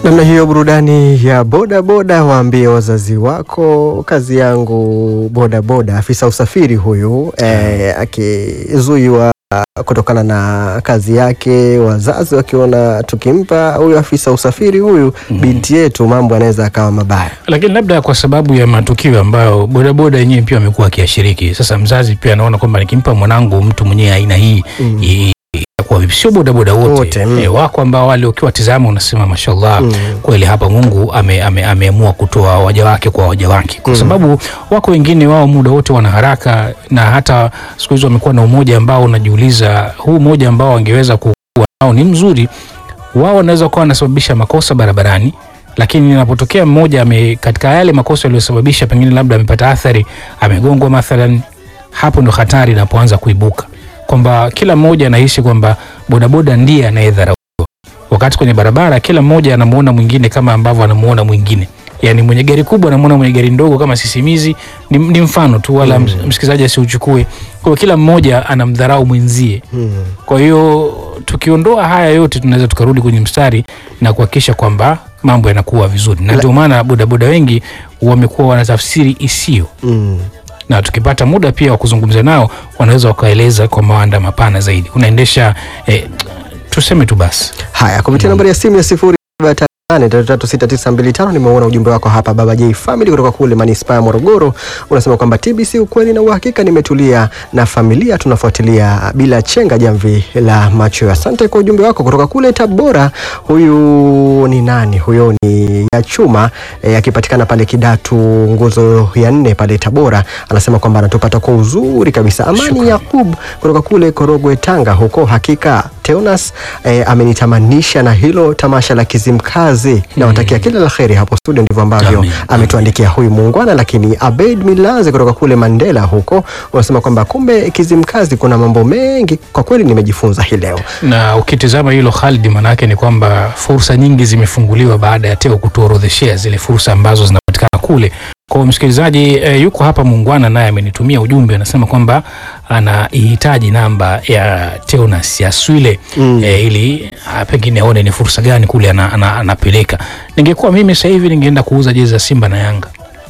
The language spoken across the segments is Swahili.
Namna hiyo burudani ya boda boda, waambie wazazi wako kazi yangu boda boda. Afisa usafiri huyu eh, akizuiwa kutokana na kazi yake, wazazi wakiona tukimpa huyu afisa usafiri huyu binti yetu, mambo yanaweza akawa mabaya. lakini labda kwa sababu ya matukio ambayo bodaboda yenyewe pia amekuwa akiashiriki. Sasa mzazi pia anaona kwamba nikimpa mwanangu mtu mwenyewe aina hii Mm. i- itakuwa vipi? Sio bodaboda wote, Wote, mm. Eh, wako ambao wale ukiwatizama unasema mashallah, Mm. kweli hapa Mungu ame, ame, ameamua kutoa waja wake kwa waja wake, kwa Mm. sababu wako wengine wao muda wote wana haraka, na hata siku hizi wamekuwa na umoja ambao unajiuliza huu umoja ambao wangeweza kuwa nao ni mzuri wao wanaweza kuwa wanasababisha makosa barabarani, lakini inapotokea mmoja ame, katika yale makosa yaliyosababisha pengine labda amepata athari, amegongwa mathalan, hapo ndo hatari inapoanza kuibuka kwamba kila mmoja anahisi kwamba bodaboda ndiye anayedharauliwa, wakati kwenye barabara kila mmoja anamuona mwingine kama ambavyo anamuona mwingine. Yani mwenye gari kubwa anamuona mwenye gari ndogo kama sisimizi. Ni, ni mfano tu, wala mm. msikilizaji asiuchukue. Kwa hiyo kila mmoja anamdharau mwenzie. Mm. Kwa hiyo tukiondoa haya yote tunaweza tukarudi kwenye mstari na kuhakikisha kwamba mambo yanakuwa vizuri, na ndio maana bodaboda wengi wamekuwa wanatafsiri isio, Mm. na tukipata muda pia wa kuzungumza nao wanaweza wakaeleza kwa mawanda mapana zaidi. Unaendesha eh, tuseme tu basi Haya, kupitia nambari ya simu ya sifuri saba tatu nane tatu tatu sita tisa mbili tano nimeona ujumbe wako hapa, Baba J Family kutoka kule manispaa ya Morogoro. Unasema kwamba TBC ukweli na uhakika, nimetulia na familia tunafuatilia bila chenga jamvi la macho. Asante kwa ujumbe wako kutoka kule Tabora. Huyu ni nani? Huyo ni ya chuma eh, akipatikana pale Kidatu nguzo ya nne pale Tabora. Anasema kwamba anatupata kwa uzuri kabisa. Amani Shukrani. Yakub kutoka kule Korogwe Tanga huko. Hakika Teonas eh, amenitamanisha na hilo tamasha la Kizimkazi. Nawatakia kila la kheri hapo studio, ndivyo ambavyo Amin. ametuandikia huyu muungwana. Lakini Abed Milanze kutoka kule Mandela huko unasema kwamba kumbe Kizimkazi kuna mambo mengi, kwa kweli nimejifunza hii leo. na ukitizama hilo Khalid, maanake ni kwamba fursa nyingi zimefunguliwa baada ya Teo kutuorodheshea zile fursa ambazo zinapatikana kule. Kwa hiyo msikilizaji e, yuko hapa muungwana naye amenitumia ujumbe, anasema kwamba anaihitaji namba ya Teonas ya Swile Mm. e, ili ah, pengine aone ni fursa gani kule ana, ana, anapeleka. Ningekuwa mimi sasa hivi ningeenda kuuza jezi za Simba na Yanga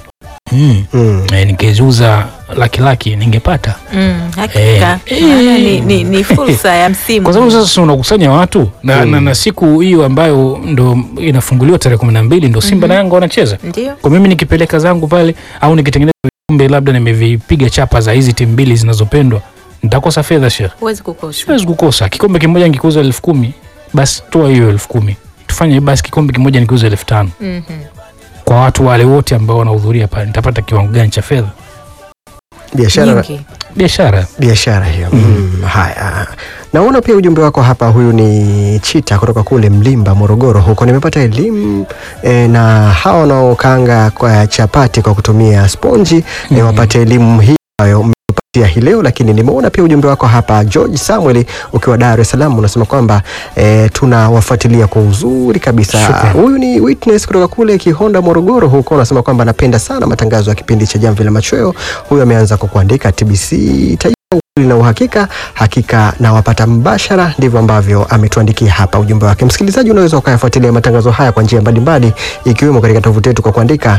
mm. Mm. e, ningeziuza laki laki ningepata Mm, hakika Eh. Maana ni, ni, ni fursa ya msimu kwa sababu sasa si unakusanya watu na, na, na siku hiyo ambayo ndo inafunguliwa tarehe kumi na mbili ndo Simba na Yanga wanacheza. ndio Kwa mimi nikipeleka zangu pale au nikitengeneza vikombe labda nimevipiga chapa za hizi timu mbili zinazopendwa nitakosa fedha shekh, huwezi kukosa. siwezi kukosa. Kikombe kimoja nikiuza elfu kumi basi toa hiyo elfu kumi tufanye basi kikombe kimoja nikiuza elfu tano Mhm. kwa watu wale wote ambao wanahudhuria pale, nitapata kiwango gani cha fedha? Biashara Nyingi. Biashara biashara hiyo. Mm. Haya, naona pia ujumbe wako hapa. Huyu ni Chita kutoka kule Mlimba, Morogoro huko. Nimepata elimu e, na hawa wanaokanga kwa chapati kwa kutumia sponji e, wapate elimu hii ambayo mmetupatia hii leo. Lakini nimeona pia ujumbe wako hapa George Samuel ukiwa Dar es Salaam, unasema kwamba e, tunawafuatilia kwa uzuri kabisa. Shukrani. Huyu ni Witness kutoka kule Kihonda, Morogoro huko, unasema kwamba anapenda sana matangazo ya kipindi cha Jamvi la Machweo. Huyu ameanza kwa kuandika TBC Taifa ukweli na uhakika, hakika na wapata mbashara. Ndivyo ambavyo ametuandikia hapa ujumbe wake. Msikilizaji, unaweza ukayafuatilia matangazo haya kwa njia mbalimbali, ikiwemo katika tovuti yetu kwa kuandika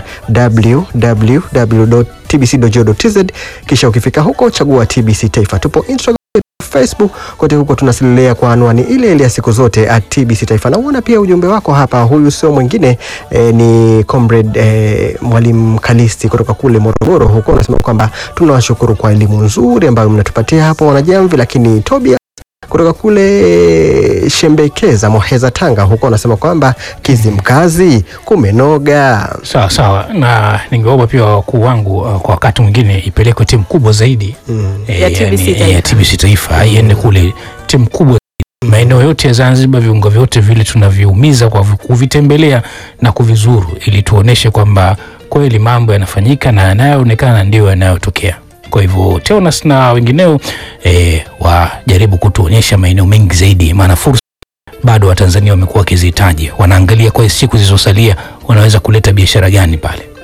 www.tbc.go.tz, kisha ukifika huko chagua TBC Taifa. Tupo Instagram Facebook kote huko tunasilelea kwa anwani ile ile ya siku zote at TBC Taifa. Na uona pia ujumbe wako hapa, huyu sio mwingine eh, ni comrade eh, mwalimu Kalisti kutoka kule Morogoro huko, unasema kwamba tunawashukuru kwa elimu nzuri ambayo mnatupatia hapo wanajamvi. Lakini Tobia kutoka kule Shembekeza Moheza Tanga huko anasema kwamba Kizimkazi kumenoga. sawa sawa, na ningeomba pia wakuu wangu uh, kwa wakati mwingine ipelekwe timu kubwa zaidi Mm. Eh, Ya TBC yani, Taifa. eh, ya TBC Taifa iende kule timu kubwa maeneo yote ya Zanzibar, viungo vyote vile tunaviumiza kwa vi- kuvitembelea na kuvizuru, ili tuoneshe kwamba kweli mambo yanafanyika na yanayoonekana ndio yanayotokea. Kwa hivyo Teonas na wengineo eh, wajaribu kutuonyesha maeneo mengi zaidi, maana fursa bado Watanzania wamekuwa wakizihitaji. Wanaangalia kwa siku zilizosalia wanaweza kuleta biashara gani pale.